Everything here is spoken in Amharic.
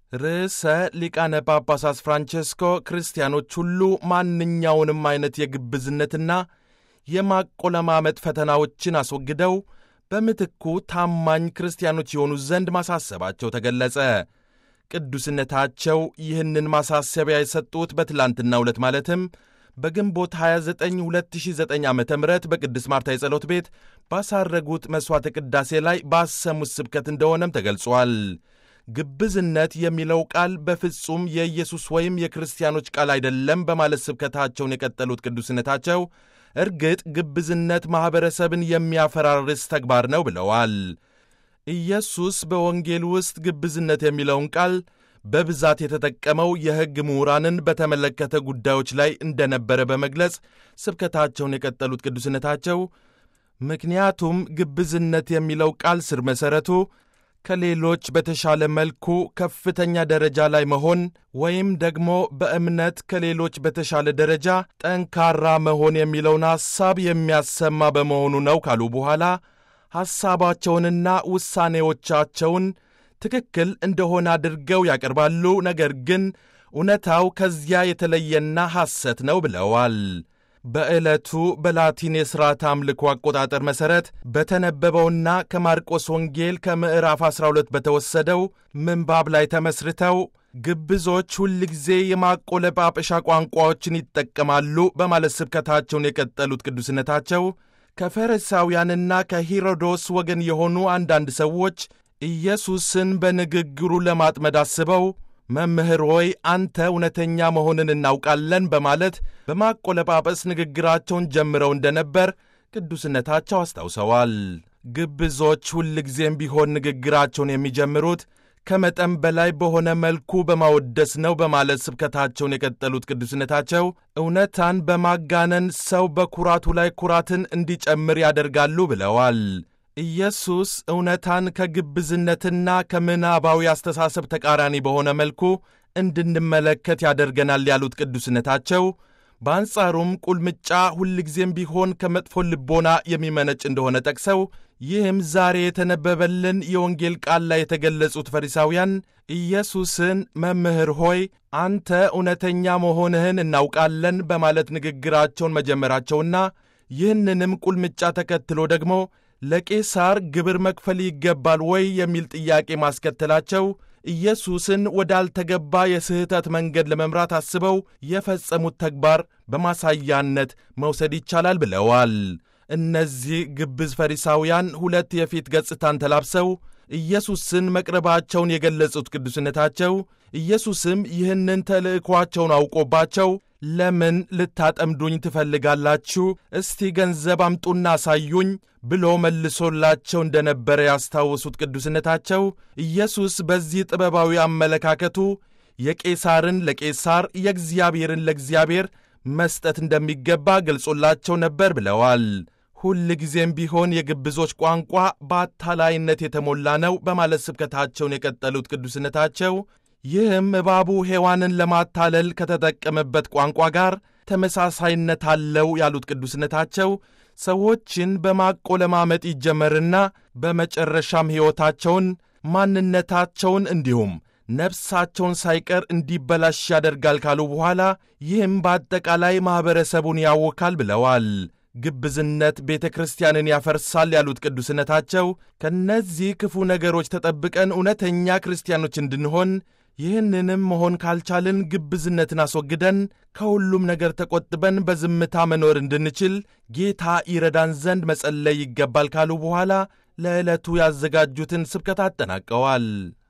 ርዕሰ ሊቃነ ጳጳሳት ፍራንቼስኮ ክርስቲያኖች ሁሉ ማንኛውንም አይነት የግብዝነትና የማቆለማመጥ ፈተናዎችን አስወግደው በምትኩ ታማኝ ክርስቲያኖች የሆኑ ዘንድ ማሳሰባቸው ተገለጸ። ቅዱስነታቸው ይህንን ማሳሰቢያ የሰጡት በትላንትናው ዕለት ማለትም በግንቦት 29 2009 ዓ ም በቅድስት ማርታ የጸሎት ቤት ባሳረጉት መሥዋዕተ ቅዳሴ ላይ ባሰሙት ስብከት እንደሆነም ተገልጿል። ግብዝነት የሚለው ቃል በፍጹም የኢየሱስ ወይም የክርስቲያኖች ቃል አይደለም በማለት ስብከታቸውን የቀጠሉት ቅዱስነታቸው እርግጥ ግብዝነት ማኅበረሰብን የሚያፈራርስ ተግባር ነው ብለዋል። ኢየሱስ በወንጌል ውስጥ ግብዝነት የሚለውን ቃል በብዛት የተጠቀመው የሕግ ምሁራንን በተመለከተ ጉዳዮች ላይ እንደነበረ በመግለጽ ስብከታቸውን የቀጠሉት ቅዱስነታቸው ምክንያቱም ግብዝነት የሚለው ቃል ስር መሠረቱ ከሌሎች በተሻለ መልኩ ከፍተኛ ደረጃ ላይ መሆን ወይም ደግሞ በእምነት ከሌሎች በተሻለ ደረጃ ጠንካራ መሆን የሚለውን ሐሳብ የሚያሰማ በመሆኑ ነው ካሉ በኋላ ሐሳባቸውንና ውሳኔዎቻቸውን ትክክል እንደሆነ አድርገው ያቀርባሉ። ነገር ግን እውነታው ከዚያ የተለየና ሐሰት ነው ብለዋል። በዕለቱ በላቲን የሥርዓት አምልኮ አቆጣጠር መሠረት በተነበበውና ከማርቆስ ወንጌል ከምዕራፍ 12 በተወሰደው ምንባብ ላይ ተመስርተው ግብዞች ሁልጊዜ የማቆለጳጰሻ ቋንቋዎችን ይጠቀማሉ በማለት ስብከታቸውን የቀጠሉት ቅዱስነታቸው ከፈሪሳውያንና ከሄሮዶስ ወገን የሆኑ አንዳንድ ሰዎች ኢየሱስን በንግግሩ ለማጥመድ አስበው መምህር ሆይ አንተ እውነተኛ መሆንን እናውቃለን በማለት በማቆለጳጰስ ንግግራቸውን ጀምረው እንደነበር ቅዱስነታቸው አስታውሰዋል። ግብዞች ሁልጊዜም ቢሆን ንግግራቸውን የሚጀምሩት ከመጠን በላይ በሆነ መልኩ በማወደስ ነው በማለት ስብከታቸውን የቀጠሉት ቅዱስነታቸው እውነታን በማጋነን ሰው በኩራቱ ላይ ኩራትን እንዲጨምር ያደርጋሉ ብለዋል። ኢየሱስ እውነታን ከግብዝነትና ከምናባዊ አስተሳሰብ ተቃራኒ በሆነ መልኩ እንድንመለከት ያደርገናል ያሉት ቅዱስነታቸው በአንጻሩም ቁልምጫ ሁልጊዜም ቢሆን ከመጥፎ ልቦና የሚመነጭ እንደሆነ ጠቅሰው ይህም ዛሬ የተነበበልን የወንጌል ቃል ላይ የተገለጹት ፈሪሳውያን ኢየሱስን መምህር ሆይ አንተ እውነተኛ መሆንህን እናውቃለን በማለት ንግግራቸውን መጀመራቸውና ይህንንም ቁልምጫ ተከትሎ ደግሞ ለቄሳር ግብር መክፈል ይገባል ወይ የሚል ጥያቄ ማስከተላቸው ኢየሱስን ወዳልተገባ የስህተት መንገድ ለመምራት አስበው የፈጸሙት ተግባር በማሳያነት መውሰድ ይቻላል ብለዋል። እነዚህ ግብዝ ፈሪሳውያን ሁለት የፊት ገጽታን ተላብሰው ኢየሱስን መቅረባቸውን የገለጹት ቅዱስነታቸው ኢየሱስም ይህንን ተልእኳቸውን አውቆባቸው ለምን ልታጠምዱኝ ትፈልጋላችሁ? እስቲ ገንዘብ አምጡና አሳዩኝ ብሎ መልሶላቸው እንደነበረ ያስታወሱት ቅዱስነታቸው ኢየሱስ በዚህ ጥበባዊ አመለካከቱ የቄሳርን ለቄሳር የእግዚአብሔርን ለእግዚአብሔር መስጠት እንደሚገባ ገልጾላቸው ነበር ብለዋል። ሁል ጊዜም ቢሆን የግብዞች ቋንቋ በአታላይነት የተሞላ ነው በማለት ስብከታቸውን የቀጠሉት ቅዱስነታቸው ይህም እባቡ ሔዋንን ለማታለል ከተጠቀመበት ቋንቋ ጋር ተመሳሳይነት አለው ያሉት ቅዱስነታቸው ሰዎችን በማቆለማመጥ ይጀመርና በመጨረሻም ሕይወታቸውን፣ ማንነታቸውን እንዲሁም ነፍሳቸውን ሳይቀር እንዲበላሽ ያደርጋል ካሉ በኋላ ይህም በአጠቃላይ ማኅበረሰቡን ያወካል ብለዋል። ግብዝነት ቤተ ክርስቲያንን ያፈርሳል ያሉት ቅዱስነታቸው ከእነዚህ ክፉ ነገሮች ተጠብቀን እውነተኛ ክርስቲያኖች እንድንሆን ይህንንም መሆን ካልቻልን ግብዝነትን አስወግደን ከሁሉም ነገር ተቆጥበን በዝምታ መኖር እንድንችል ጌታ ይረዳን ዘንድ መጸለይ ይገባል ካሉ በኋላ ለዕለቱ ያዘጋጁትን ስብከት አጠናቀዋል።